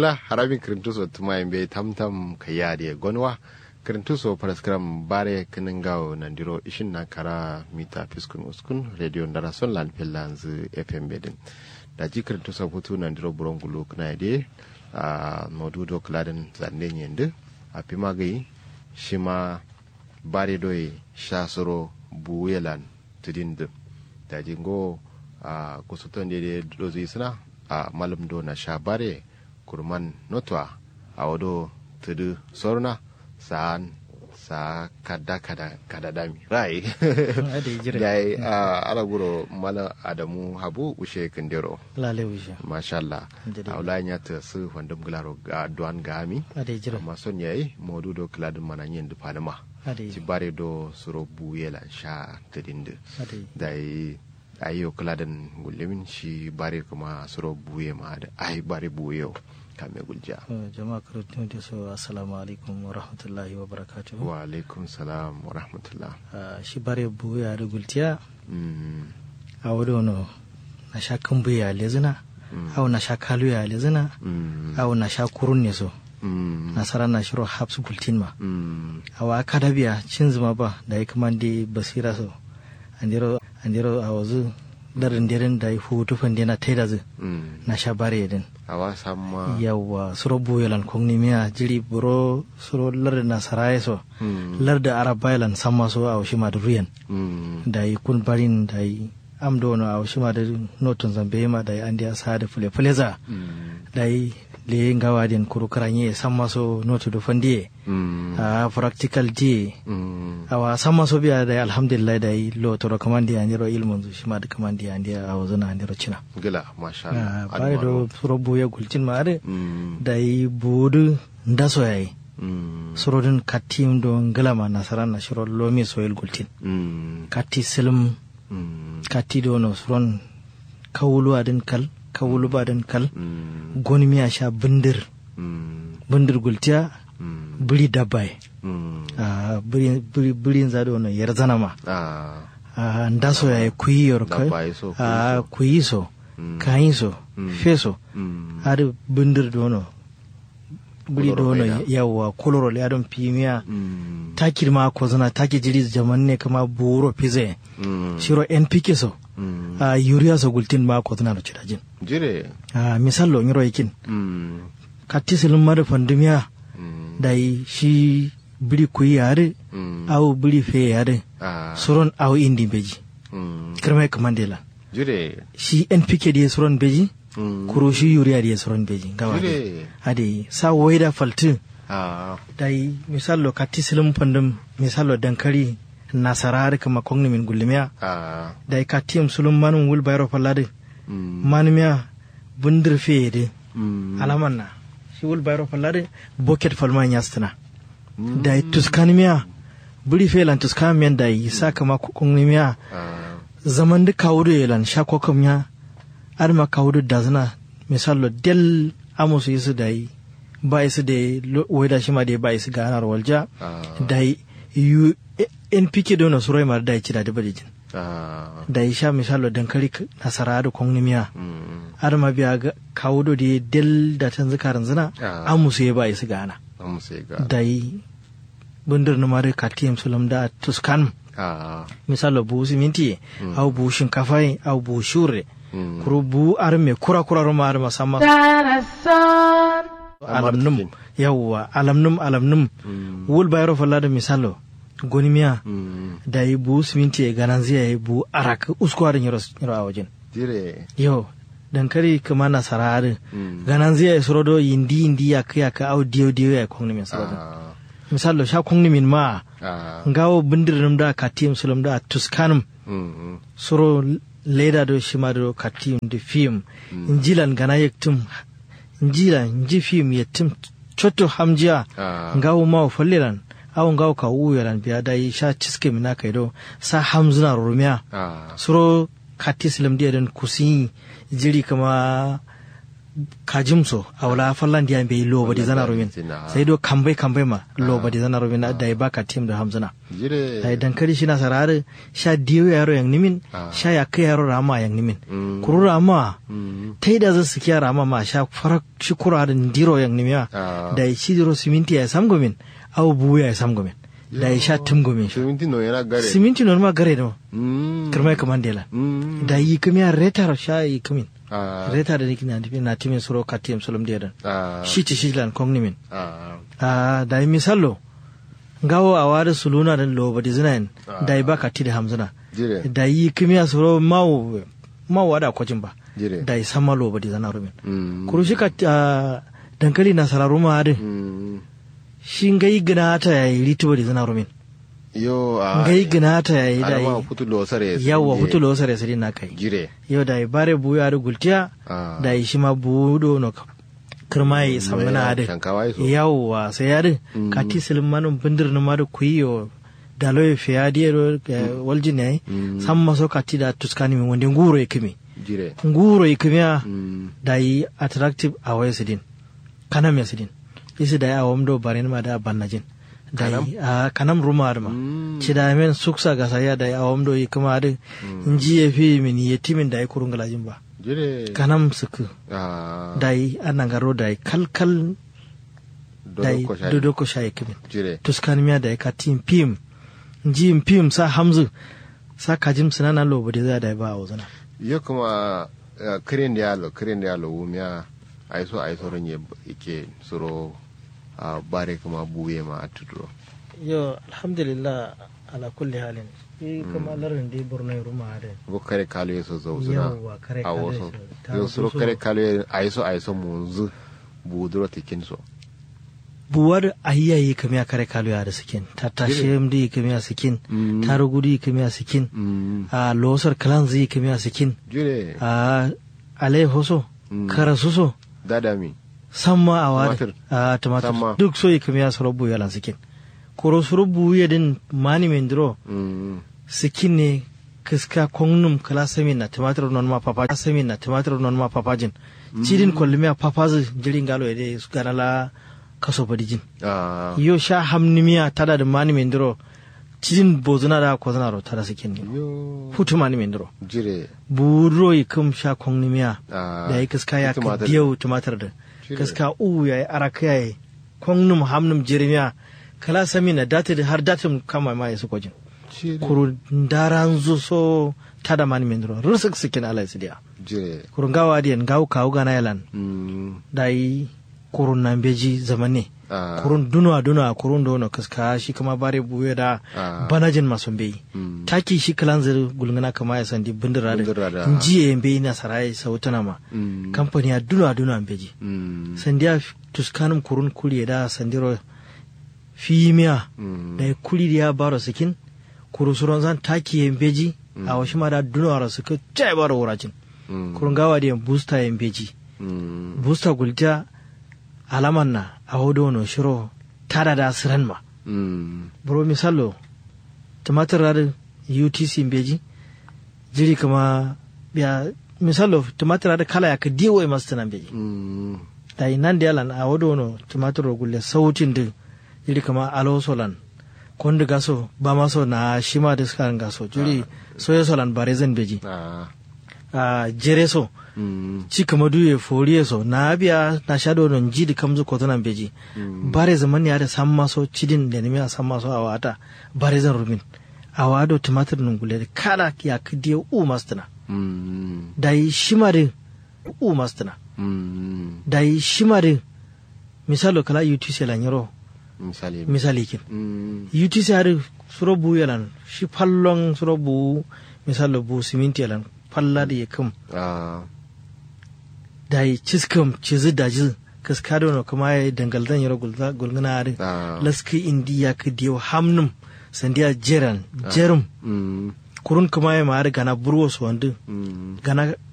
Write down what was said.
ngala harabin kirintuso tuma be tamtam kayade gonwa kirintuso paraskram bare kiningao nandiro ishin na kara mita fiskun uskun radio ndara son lan pellanz fm bedin da ji kirintuso hutu nandiro burongulu knaide a modudo kladen zande nyende a pimagai shima bare doye shasoro buyelan tidinde da jingo a kusuton da dozi suna a malam do na sha bare kurman notwa a wado tudu sorna sa'an sa kada kada kada dami rai yayi a alaguro mala adamu habu ushe kindero lale ushe masha Allah a wala ya ta su wandam glaro ga duan gami amma son yayi modu do kladin mananyen du panama ci bare do suro buyela sha tadinde dai ayo kaladan gullemin shi bare kuma suro buye ma da ai bare buye kame gulja jama'a karatu da so assalamu alaikum wa rahmatullahi wa barakatuhu wa alaikum salam wa rahmatullah shi bare buye da gultiya a wado no na sha kan buye lezina au na sha kalu ya lezina au na sha kurun ne so nasara na shiro habs gultin ma awa kadabiya cin zuma ba da ya kuma basira so andiro andiro a wazu darin dirin da ya hutu fande na taida zu na sha bare din awa samma yawa suro buyelan kongni miya jiri buro suro larda na saraye so larda arabaylan samma so a washi ma da ruyan da yi kun barin da yi amdo no a washi ma da notun zambe ma da yi an da sa da fule fule za da yi le ngawa den kuru karanye samma so notu do fandie mm. a practical di mm. awa samma so biya da alhamdulillah da lo to ro kamandi andiro ilmun zu shima da kamandi andi a wazuna andiro china gila masha Allah bare do suro buya gulcin ma are mm. da yi budu ndaso yayi mm. suro din katim do ngala ma nasara na shiro lomi soyel gultin mm. kati silm mm. kati do no suron kawulu adin kal kawulu badan kal goni miya sha bindir bindir gultiya biri dabbai birin zaɗo wani yar zana ma nda so ya kuyi yor kai kuyi so kayi so feso har bindir dono biri dono yawa koloro le adon pimiya takir ma ko zana taki jiri jaman ne kama buro pize shiro npk so Mm. a yuriya so gultin ma ko tana cira jin jire a misal lo ngiro yakin mm. katti silin mara fandumiya mm. dai shi biri kuyi yare au biri fe yare ah. suron au indi beji kirma kamandela jire shi npk da suron beji kuro shi yuriya da suron beji gawa ade sa waida faltin ah. dai misal lo katti silin fandum misal lo dankari nasarari kama kongni min gullimiya ah. da ka tiyam sulum manum wul bayro fallade mm. manmiya bundir feede mm. alaman na shi wul bayro fallade boket falma nyastana mm. da tuskan miya buri felan tuskan miyan da yi sa kama kongni miya ah. zaman da kawudu yelan sha kokam ya adama kawudu da zana misalo del amusu yisu da yi ba isu da weda shi ma da ba isu ganar walja da yi npk do na surai mar da ya ci da da jin da ya sha misalo dankali nasara da kongni miya har ma biya ga kawo do da del da tan zikarin zina an musu ya ba su gana da yi bundir na mare katiyam sulam da tuskan misalo bu siminti au bu shinkafa au bu shure kuru bu arme kura kura ruma arma sama alamnum yawwa alamnum alamnum wul bayro falla da misalo gonimiya mm. da yi bu siminti ya ganan zai yi bu arak uskuwarin yaro a wajen dire yau dankari kuma na sararin mm. ganan zai yi surodo yindi yindi ya kai ka au diyo diyo ya kongni min surodo ah. misalo sha kongni min ma ah. ngawo bindirin da katiyim sulam da tuskanum mm -hmm. suro leda do shima do katiyim da fim mm. injilan gana yaktum injila inji fim yaktum chotto hamjiya ah. ngawo ma falliran awon gawo ka wuya lan biya dai sha ciske mina kai do sa hamzuna rumiya ah. suro kati silam dia den kusi jiri kama kajimso awla fallan dia be lo badi zana rumin Zina. sai do kambai kambai ma lo badi zana rumin da ba ka tim da hamzana jire da dankali shi na sarare sha diyo yaro yang nimin Ah. sha ya kai yaro rama yang nimin Mm. kuru rama Mm. ta da zasu kiya rama ma sha farak shi kura da diro yang nimiya Ah. da shi diro siminti ya samgomin au buya ya samgomin da ya sha timgomin sha siminti no yana gare siminti norma gare da Mm. kirmai kamandela Mm. da yi kamiya retar sha yi kamin Ah. retar da niki na timin na timin suro katiyam solom diyadan Ah. shi ci shi lan kong nimin Ah. a da yi misallo ngawo a wada suluna da loba di zinayin da yi baka ti da hamzuna jire da yi kimiya suro mawu mawu wada kwajin ba jire da yi sama loba di zana rumin Mm. kuru shi ka ah, dankali na sararu ma hadin Mm. shi ngai gina ta ya yi rituba di zana rumin yo a ngai gina ta ya yi da alama yi futu lo sare yawa hutu lo sare sari na kai jire yau da yi bare buya da gultiya Ah. da yi shi ma budo no kirma yi samuna hadin Shankawai so. yawwa sai yadin Mm. ka ti silin manin bindir na madu kuyiyo da loye fiya diyo walji ne Mm. san maso ka ti da tuskani min wanda nguro ya kimi jire nguro ya kimi ya Mm. da yi attractive a waya sidin kanam ya sidin isi da ya awam do barin ma da bannajin da yi a kanam ruma da ma Mm. ci da men suksa ga saya da ya awam do yi kuma da inji ya fi min yetimin da ya kurun galajin ba jire kanam suku Ah. da yi anangaro da yi kalkal da yi Dodo ko shayi. dodo ko shayi kimin jire tuskan miya da ya ka tim pim ji pim sa hamzu sa kajim sinana lobo da za da ba a wazana yo kuma eh, kirin da yalo kirin da yalo wumiya aiso aiso ranye ike suro a bare kuma buye ma a tuduro yo alhamdulillah ala kulli halin shi kuma larin da borno ya ruma da bo kare kalo yeso zo zuna Yawwa, kare a kalo waso yeso. Ta yo suro waso. kare kalo ye- aiso aiso munzu buduro tikin so buwar ahiyayi kamiya kare kalu ya da sikin ta tashe mdi kamiya sikin Mm. ta rugudi kamiya sikin Mm. a losar kalan zai kamiya sikin jire a alai hoso Mm. karasuso dadami samma a wada Tumatir. a tumatir Samma. duk so yi kamiya su rabu yalan sikin koro su rabu ya din mani mendro Mm. sikin ne kiska kongnum kala samin na tumatir non ma papa samin na tumatir non ma papajin cidin kollumiya papazi jirin galo ede su ganala kaso badijin Ah. yo sha hamnimiya tada da mani mendro cidin bozuna da kozuna ro tada sikin ne yo hutu mani mendro jire buro yi kum sha kongnimiya Ah. da ya kiska ya ka Tumatir. diyau tumatir da Shire. kiska u ya yi araka ya yi kongnum hamnum jirimiya kala sami na dati har datin kama ma ya su kwajin jire kuru daran zu so tada mani mendro rusak sikin ala ya sidiya jire kuru gawa diyan gawu kawu gana yalan Mm. da yi kurun nan beji zamane Ah. kurun dunwa dunwa kurun dono kiska shi kama bare buye da Ah. banajin masu beyi Mm. taki shi kalan zir gulngana kama ya sandi bindira Bindira da- da njiye mbe na sarai sautana ma Mm. kamfani ya duna duna beji Mm. sandiya tuskanum kurun kuli da sandiro fimiya Mm. da ya kuli da ya baro sikin kuru suron zan taki ya beji a washi ma da duna wara suka jai baro wuracin Mm. kurun gawa da ya booster ya beji Mm. booster gulta alaman na a hodo no shiro tada da siran ma Mm. bro misalo tumatir radin utc beji jiri kama ya misalo tumatir radin kala ya ka diwo ya masu tunan beji Mm. da nan da yalan a wado no tumatir gulle sautin din jiri kama alo solan kondi gaso ba maso na shima da suka gaso jiri soya solan bare zan beji Ah. a jere so Mm. ci kama duye foriye so na biya na shado non jidi kamzu ko tunan beji bare zaman ya da san maso cidin da nemi a san maso a wata bare zan rumin a wado tumatir nun gule da kada ya kadiye u mastana Mm. da yi shimare u mastana Mm. da yi shimare misalo kala utc lan yaro misali misali kin Mm. utc har suro bu yalan shi fallon suro bu misalo bu siminti yalan falla da ya kam Ah. da yi ciskam cizi da jiz kaskado no kuma ya dangaldan yaro gulza- gulguna har Ah. laski indiya ka diyo hamnum sandiya jeran jerum Mm. kurun kuma ya ma'ar gana burwo su wandu Mm. gana